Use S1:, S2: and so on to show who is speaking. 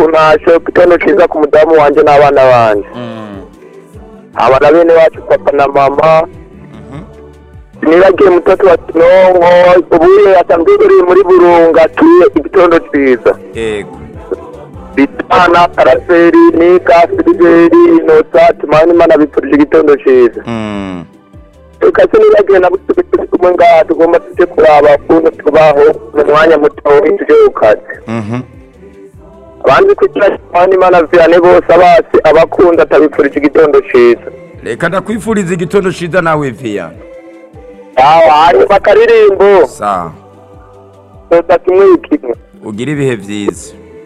S1: ntashye igitondo cyiza ku mudamu wanjye n'abana banjye aba na bene wacu papa na mama nibagiye mutatu wa kinonko ubu asanzwe uri muri burunga atuye igitondo cyiza
S2: yego
S1: bitana karaseri nika filiberi inota tumani imana biturije igitondo cyiza
S2: Mm.
S1: tukase nibagiwe na butwe turi kumwe ngaha tugomba tujye kuraba ukuntu tubaho mu mwanya muto tujye ku kazi
S2: Mhm.
S1: abandi kugira tumani imana zirane bose abasi abakunda atabipfurije igitondo cyiza
S2: reka ndakwifuriza igitondo ciza nawe viya
S1: yawe hanyuma akaririmbo
S2: sa
S1: dutatu kimwe kimwe
S2: ugire ibihe byiza